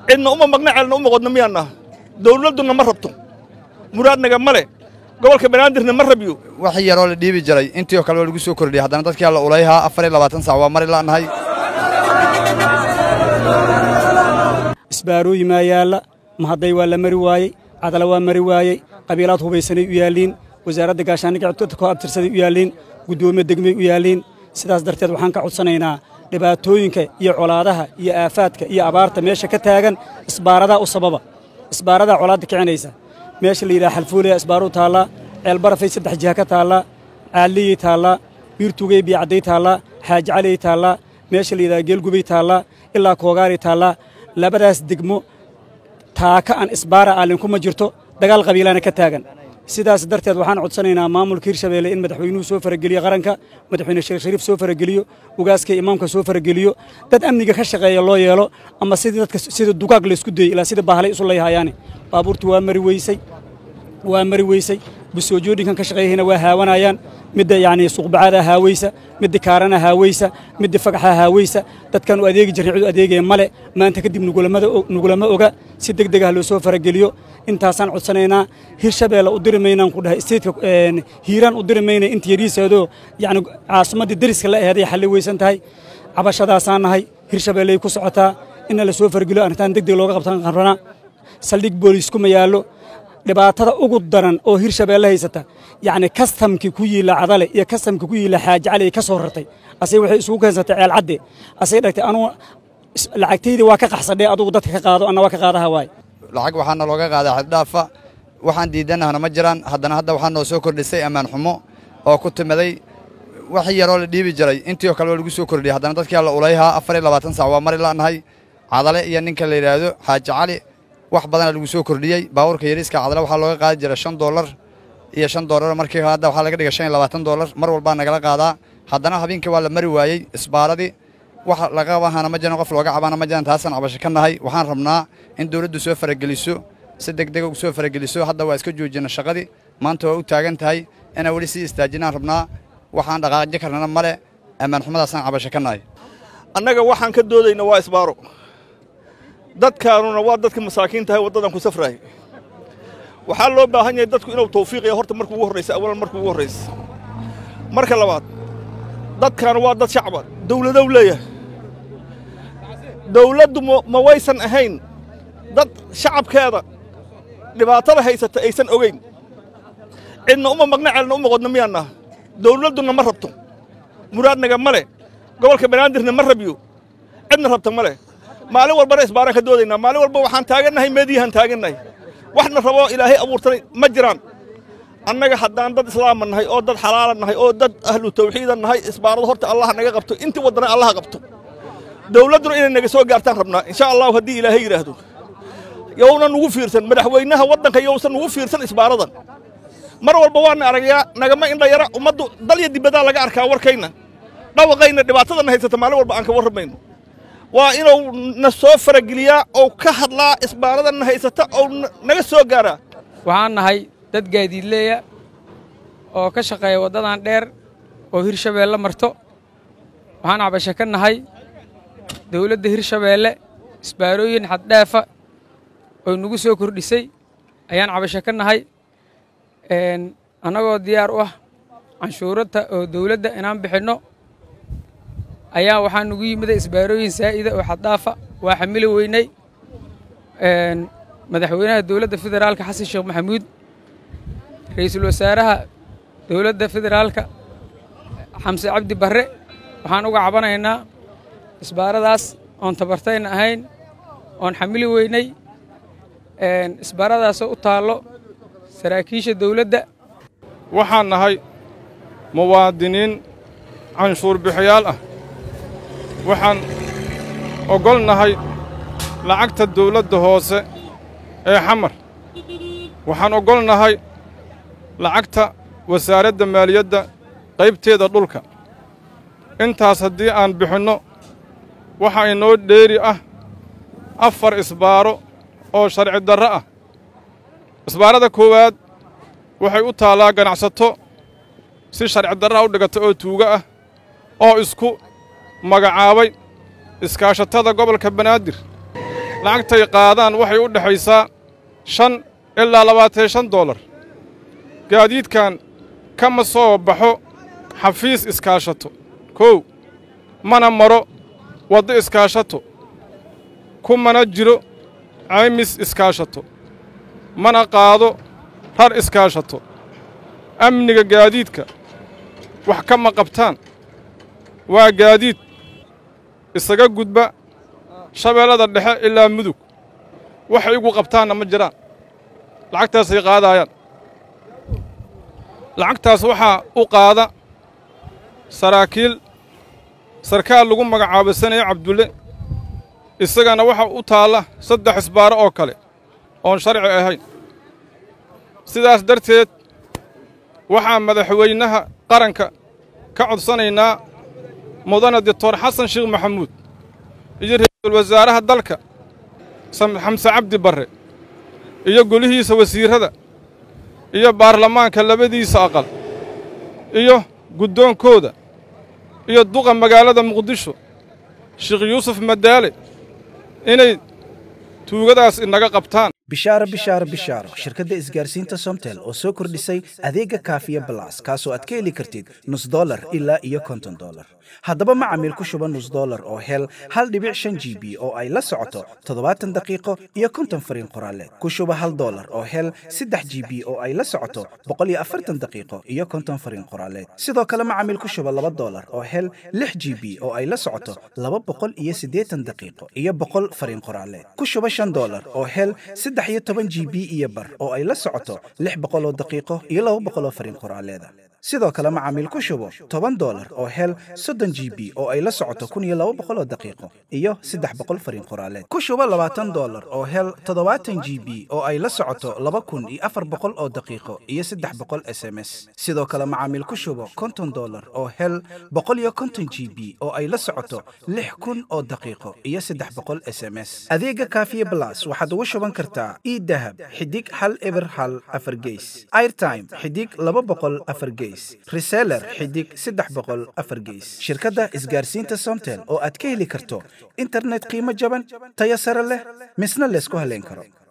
cidna uma maqna ceelna uma qodna miyaanna dawladduna ma rabto muraadnaga ma leh gobolka banaadirna ma rabyo wax yaroo la dhiibi jiray intii oo kale waa lagu soo kordhiyey haddana dadkii alla ulayhaa afar iyo labaatan sac waa mari la'nahay isbaarooyi maa yaalla mahadday waa la mari waayey cadala waa mari waayey qabiilaad hubaysanay u yaalliin wasaaradda gaashaandhigga codka koo abtirsaday u yaalliin guddoomiye degmay u yaalliin sidaas darteed waxaan ka codsanaynaa dhibaatooyinka iyo colaadaha iyo aafaadka iyo abaarta meesha ka taagan isbaaradaa u sababa isbaaradaa colaadda kicinaysa meesha la yidhaha xalfuulaya isbaaruu taallaa ceelbarafay saddex jiha ka taallaa caalliyey taallaa biirtugey biyacadday taallaa xaaji caliyey taallaa meesha la yidhaha geelgubay taallaa ilaa koogaaray taallaa labadaas degmo taaka aan isbaara aalin kuma jirto dagaal qabiilana ka taagan sidaas darteed waxaan codsanaynaa maamulka hirshabeelle in madaxweynuhu soo farageliyo qaranka madaxweyne sheekh shariif soo farageliyo ugaaska imaamka soo farageliyo dad amniga ka shaqeeya loo yeelo ama sidii dadka sida dugaag laysku dayey ilaa sida baahalay isu layhayaane baabuurtii waa mari weysay waa mari weysay busoojooyinkan ka shaqeeyahayna waa haawanayaan midda yacni suuqbacaada haaweysa midda kaarana haaweysa midda fagaxa haaweysa dadkan u adeegi jirnay cid u adeegaya male maanta kadib nugulama oga si deg deg ah loo soo farageliyo intaasaan codsanaynaa hirshabeelle u diri maynaan ku dhahay isteedka hiiraan u diri maynay inta yariiseedoo yacni caasimaddii deriska la aheeday xalli weysan tahay cabashadaasaan nahay hirshabeelley ku socotaa inna la soo farageliyo arrintaan deg deg looga qabtan rabnaa saldhig booliis kuma yaallo dhibaatada ugu daran oo hirshabeelle haysata yacni kastamkii ku yiilla cadale iyo kastamkii ku yiilla xaaji cali ka soo rartay asay waxay isugu keensatay ceel cadde asay dhagtay anugu lacagtaydii waa ka qaxsadhee adugu dadka ka qaado anna waa ka qaadaha waay lacag waxaana looga qaadaa xaddhaafa waxaan diidanahna ma jiraan haddana hadda waxaa noo soo kordhisay ammaan xumo oo ku timaday wax yaroo la dhiibi jiray intii oo kale waa lagu soo kordhiyey haddana dadkii alla ulayhaa afar iyo labaatan sac waa mari la'nahay cadale iyo ninka la yidhaahdo xaaji cali wax badana lagu soo kordhiyey baabuurka yariiska cadale waxaa looga qaadi jira shan doolar iyo shan doolar markii hadda waxaa laga dhigay shan iyo labaatan doolar mar walbaa nagala qaadaa haddana habeenkii waa la mari waayey isbaaradii wax laga qabahana ma jiran qof looga cabana ma jiran taasaan cabasho ka nahay waxaan rabnaa in dawladdu soo farageliso si deg dega u soo farageliso hadda waa iska joojina shaqadii maanta waa u taagan tahay inaan weli sii istaajinaan rabnaa waxaan dhaqaaqji karnana male ammaan xumadaasaan cabasho ka nahay annaga waxaan ka doodayna waa isbaaro dadkaanuna waa dadka masaakiin tahay waddadan ku safraaya waxaa loo baahan yahay dadku inuu tawfiiqaya horta marka ugu horraysa awalan marka ugu horraysa marka labaad dadkaanu waa dad shacba dawladow leeyahay dawladdu ma waysan ahayn dad shacabkeeda dhibaatada haysata aysan ogayn cidna uma maqna ceelna uma qodna miyaanna dawladduna ma rabto muraadnaga ma leh gobolka banaadirna ma rabyo cidna rabta ma leh maalin walbana isbaaraan ka doodaynaa maalin walba waxaan taagannahay meediyahaan taagannahay waxna raboo ilaahay abuurtanay ma jiraan annaga haddaan dad islaama nahay oo dad xalaala nahay oo dad ahlu tawxiida nahay isbaarado horta allah naga qabto intii waddana allah qabto dawladduna inay naga soo gaartaan rabnaa insha allahu haddii ilaahay yidhaahdo yowna nugu fiirsan madaxweynaha waddanka yowsan nugu fiirsan isbaaradan mar walba waana aragayaa nagama indha yara ummaddu dalya dibaddaa laga arkaa warkayna dhawaqayna dhibaatadana haysata maalin walba aan ka warramayno waa inuu na soo farageliyaa oo ka hadlaa isbaaradanna haysata oo naga soo gaaraa waxaan nahay dad gaadiidleeya oo ka shaqeeya waddadan dheer oo hirshabeelle marto waxaan cabasho ka nahay dawladda hirshabeelle isbaarooyin xaddhaafa oo nagu soo kordhisay ayaan cabasho ka nahay annagoo diyaar u ah canshuurata oo dawladda inaan bixinno ayaa waxaa nugu yimida isbaarooyin saa'ida oo xaddhaafa waa xamili weynay madaxweynaha dowladda federaalka xasan sheekh maxamuud ra'iisul wasaaraha dowladda federaalka xamse cabdi barre waxaan uga cabanaynaa isbaaradaas oon tabartayna ahayn oon xamili weynay isbaaradaasoo u taallo saraakiisha dowladda waxaan nahay muwaadiniin canshuur bixiyaal ah waxaan oggol nahay lacagta dawladda hoose ee xamar waxaan oggol nahay lacagta wasaaradda maaliyadda qaybteeda dhulka intaas haddii aan bixinno waxaa inoo dheeri ah afar isbaaro oo sharci darro ah isbaarada koowaad waxay u taallaa ganacsato si sharci darraa u dhigata oo tuugo ah oo isku magacaabay iskaashatada gobolka banaadir lacagtay qaadaan waxay u dhexaysaa shan ilaa labaatan shan doolar gaadiidkan kama soo baxo xafiis iskaashato kow mana maro waddo iskaashato kumana jiro caymis iskaashato mana qaado rar iskaashato amniga gaadiidka wax kama qabtaan waa gaadiid isaga gudba shabeellada dhexe ilaa mudug waxay igu qabtaanna ma jiraan lacagtaasay qaadaayaan lacagtaas waxaa u qaada saraakiil sarkaal lagu magacaabo sanaye cabdulle isagana waxa u taalla saddex isbaaro oo kale oon sharci ahayn sidaas darteed waxaa madaxweynaha qaranka ka codsanaynaa mudane doctor xasan sheekh maxamuud iyo ra-iisul wasaaraha dalka xamse cabdi barre iyo golihiisa wasiirrada iyo baarlamaanka labadiisa aqal iyo guddoonkooda iyo duqa magaalada muqdisho sheekh yuusuf madaale inay tuugadaas inaga qabtaan bishaaro bishaaro bishaaro shirkadda isgaarsiinta somtel oo soo kordhisay adeega kaafiya balas kaasoo aad ka heli kartid nus dolar ilaa iyo konton dolar haddaba macamiil ku shuba nus dolar oo hel hal dhibic shan g b oo ay la socoto toddobaatan daqiiqo iyo konton fariin qoraaleed ku shuba hal dolar oo hel saddex g b oo ay la socoto boqol iyo afartan daqiiqo iyo konton fariin qoraaleed sidoo kale macamiil ku shuba laba dolar oo hel lix g b oo ay la socoto laba boqol iyo siddeetan daqiiqo iyo boqol fariin qoraaleed ku shuba shan dolar oo hel saddex iyo toban g b iyo bar oo ay la socoto lix boqol oo daqiiqo iyo laba boqol oo fariin qoraaleeda sidoo kale macaamiil ku shubo toban dolar oo hel soddon g b oo ay la socoto kun iyo laba boqol oo daqiiqo iyo saddex boqol fariin qoraaleed ku shubo labaatan dolar oo hel toddobaatan g b oo ay la socoto laba kun iyo afar boqol oo daqiiqo iyo saddex boqol s m s sidoo kale macaamiil ku shubo konton dolar oo hel boqol iyo konton g b oo ay la socoto lix kun oo daqiiqo iyo saddex boqol s m s adeega kaafiye blas waxaad ugu shuban kartaa idahab xidig hal eber hal afar geys airtime xidig laba boqol afar geys reseller xidig saddex boqol afar geys shirkadda isgaarsiinta somtel oo aad ka heli karto internet qiimo jaban tayo sare leh misna laysku haleyn karo